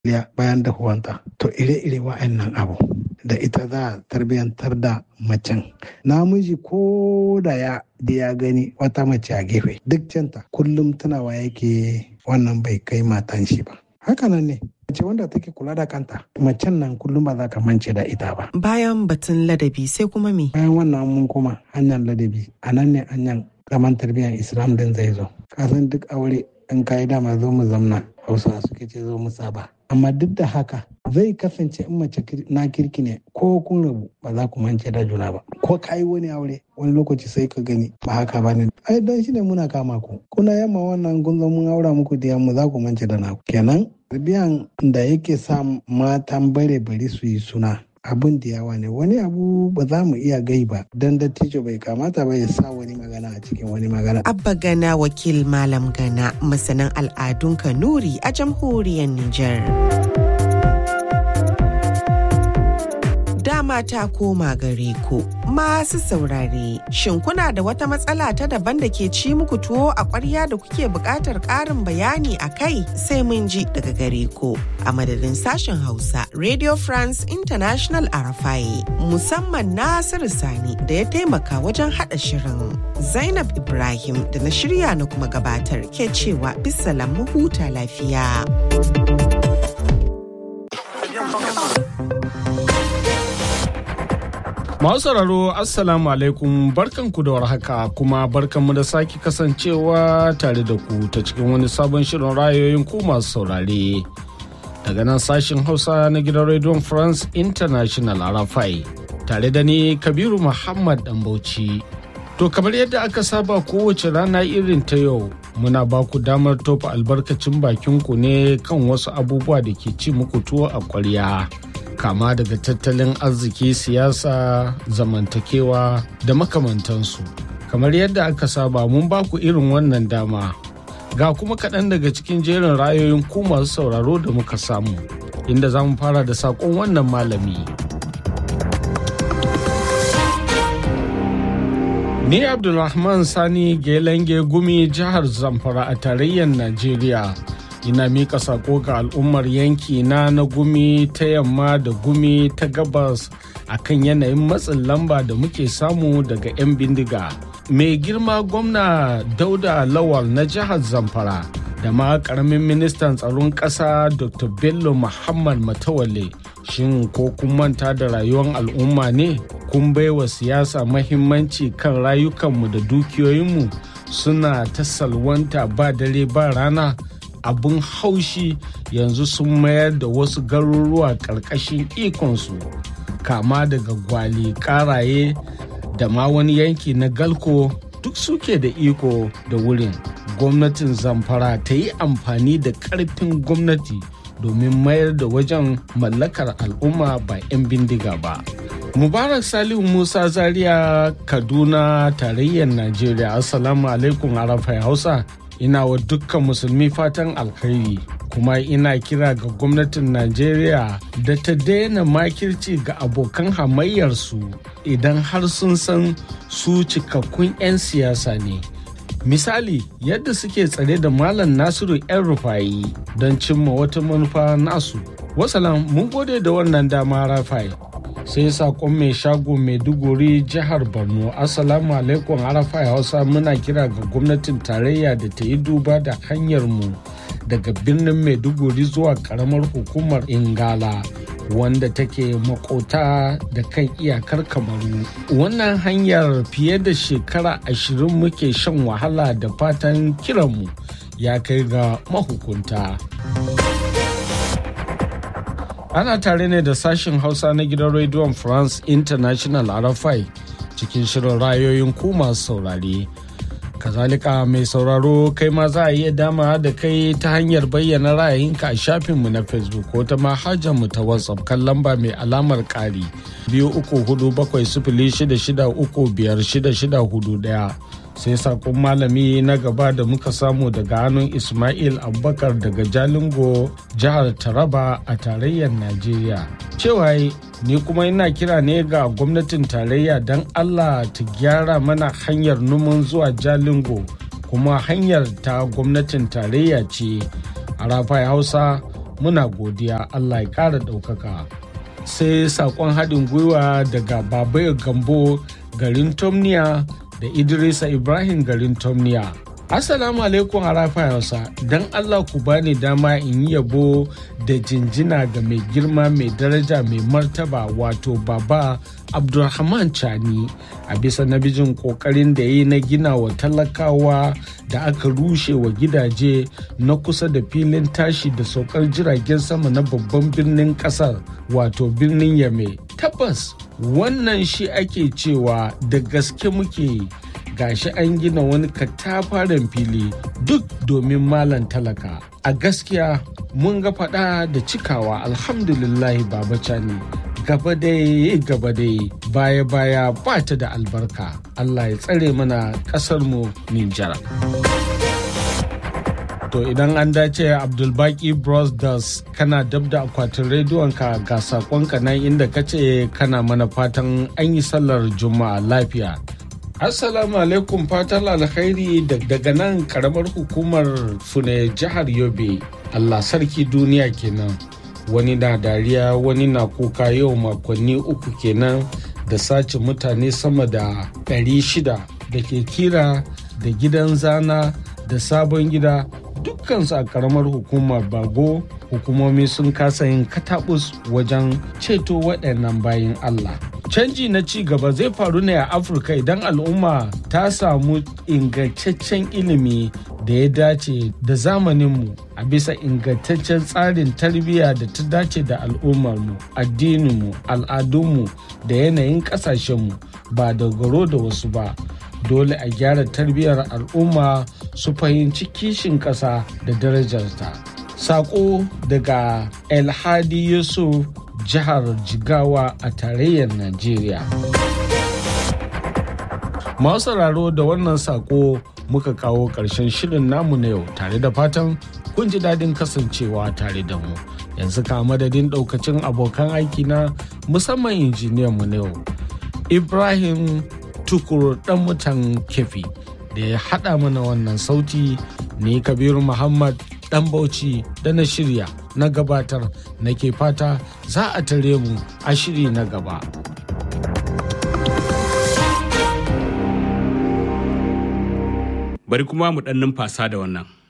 bayan dahuwanta to ire-ire wa'annan abu da ita za a tarbiyantar da macen namiji ko da ya da ya gani wata mace a gefe duk canta kullum tunawa yake wannan bai kai matan shi ba hakanan ne mace wanda take kula da kanta macen nan kullum ba za ka mance da ita ba Bayan batun ladabi sai kuma me? bayan wannan mun kuma hanyar ladabi a nan ne hanyar zaman tarbiyyar islam din zai zo kasan duk aure in ka yi dama zo mu zamna hausa suke ce zo mu saba amma duk da haka zai kasance in mace na kirki ne ko kun rabu ba za ku mance da juna ba ko ka yi wani aure wani lokaci sai ka gani ba haka ba ne ai dan shi ne muna kama ku kuna yamma wannan kun zo mun aura muku da yamma za ku mance da naku kenan tarbiyan da yake sa matan bare bari su yi suna abun da yawa ne wani abu ba za mu iya gai ba don dattijo bai kamata ba ya sa wani magana a cikin wani magana Abba Gana wakil Malam Gana masanin al'adun Kanuri a jamhuriyar Nijar. Dama ta koma gare ku masu saurare shin kuna da wata matsala ta daban da ke ci muku tuwo a ƙwarya da kuke buƙatar ƙarin bayani a kai sai mun ji daga gare ku a madadin sashen Hausa Radio France International Arafai musamman Nasiru Sani da ya taimaka wajen haɗa shirin Zainab Ibrahim da na shirya na kuma gabatar ke cewa bisalam mu huta lafiya. Masu sauraro Assalamu alaikum barkanku da warhaka kuma barkanmu da sake kasancewa tare da ku ta cikin wani sabon shirin rayoyin ku masu saurare. Daga nan sashen Hausa na gidan Radio France International Arafai tare da ni Kabiru Muhammad Dambauci. To kamar yadda aka saba kowace rana irin ta yau muna ba ku damar tofa albarkacin bakinku ne kan wasu abubuwa da ke ci muku tuwo a ƙwarya. kama daga tattalin arziki siyasa zamantakewa da makamantansu kamar yadda aka saba mun ba ku irin wannan dama ga kuma kaɗan daga cikin jerin rayoyin ku masu sauraro da muka samu inda za mu fara da saƙon wannan malami ni abdulrahman sani gelenge gumi jihar zamfara a tarayyar najeriya ina mika sako ga al'ummar yanki na na gumi ta yamma da gumi ta gabas akan yanayin matsin lamba da muke samu daga 'yan bindiga mai girma gwamna dauda lawal na jihar zamfara da ma karamin ministan tsaron ƙasa dr bello muhammad matawalle shin ko kun manta da rayuwar al'umma ne kun baiwa siyasa mahimmanci kan rayukanmu da dukiyoyinmu suna ta salwanta ba dare ba rana abin haushi yanzu sun mayar da wasu garuruwa ƙarƙashin ikonsu kama daga gwali ƙaraye da ma wani yanki na galko duk suke da iko da wurin gwamnatin zamfara ta yi amfani da ƙarfin gwamnati domin mayar da wajen mallakar al'umma ba 'yan bindiga ba mubarak salihu musa zaria kaduna tarayyar najeriya assalamu alaikum arafai hausa ina wa dukkan musulmi fatan alkhairi kuma ina kira ga gwamnatin najeriya da ta daina makirci ga abokan hamayyarsu idan har sun san su cikakkun 'yan siyasa ne misali yadda suke tsare da malam nasiru 'yan rufayi don cimma wata manufa nasu wasalam mun gode da wannan dama rafai sai sakon mai shago maiduguri jihar borno assalamu alaikum arafa hausa muna kira ga gwamnatin tarayya da ta yi duba da hanyar mu daga birnin maiduguri zuwa karamar hukumar ingala wanda take makota da kan iyakar kamaru wannan hanyar fiye da shekara ashirin muke shan wahala da fatan kiranmu ya kai ga mahukunta. ana tare ne da sashen hausa na gidan rediyon france international rfi cikin shirin rayoyin ku masu saurare kazalika mai sauraro kai ma za a iya dama da kai ta hanyar bayyana ra'ayinka a shafinmu na facebook ko ta mu ta whatsapp kan lamba mai alamar ƙari biyu uku hudu bakwai sifili shida shida uku biyar shida shida hudu daya sai sakon malami na gaba da muka samu daga hannun ismail abubakar daga jalingo jihar taraba a tarayyar najeriya cewa ni kuma ina kira ne ga gwamnatin tarayya don allah ta gyara mana hanyar numan zuwa jalingo kuma hanyar ta gwamnatin tarayya ce a rafai hausa muna godiya allah ya ƙara ɗaukaka sai saƙon haɗin gwiwa daga babayo gambo garin tomniya da idrisa ibrahim garin tomniya Assalamu alaikum harafa Hausa don Allah ku bani dama in yi yabo da jinjina ga mai girma mai daraja mai martaba wato baba Abdulrahman Chani a bisa nabijin kokarin da ya yi na gina wa talakawa da aka rushe wa gidaje na kusa da filin tashi da saukar jiragen sama na babban birnin kasar wato birnin Yame. Tabbas wannan shi ake cewa da gaske muke gashi an gina wani katafaren fili duk domin malan talaka a gaskiya mun ga fada da cikawa alhamdulillahi baba cani gaba dai gaba dai baya baya ba ta da albarka allah ya tsare mana kasarmu ninjara to idan an dace abdulbaki brothers kana dab da akwatin rediyonka ga sakonka nan inda kace kana mana fatan an yi sallar juma'a lafiya Assalamu alaikum fatan alkhairi daga nan karamar hukumar fune jihar Yobe. Allah sarki duniya kenan. Wani na dariya wani na kuka yau makonni uku kenan da sace mutane sama da ɗari shida da ke kira da gidan zana da sabon gida dukkansu a karamar hukumar bago hukumomi sun kasa yin katabus wajen ceto waɗannan bayan Allah. Canji na ci gaba zai faru ne a Afirka idan al'umma ta samu ingantaccen ilimi da ya dace da zamaninmu a bisa ingantaccen tsarin tarbiyya da ta dace da al'ummarmu, addininmu, al'adunmu da yanayin ƙasashenmu ba dogaro da wasu ba. Dole a gyara tarbiyyar al'umma su fahimci kishin ƙasa da darajarta. Sako daga Elhadi Yusuf jihar Jigawa a tarayyar Najeriya. Masu sauraro da wannan sako muka kawo ƙarshen shirin namu na yau tare da fatan kun ji daɗin kasancewa tare da mu. Yanzu ka madadin ɗaukacin abokan aiki na musamman injiniyan mu na yau. Ibrahim Tukur ɗan mutan kefi da ya haɗa mana wannan sauti ne Kabiru Muhammad dan bauchi da na shirya na gabatar nake fata za a tare mu a shiri na gaba. Bari kuma mu ɗan numfasa da wannan.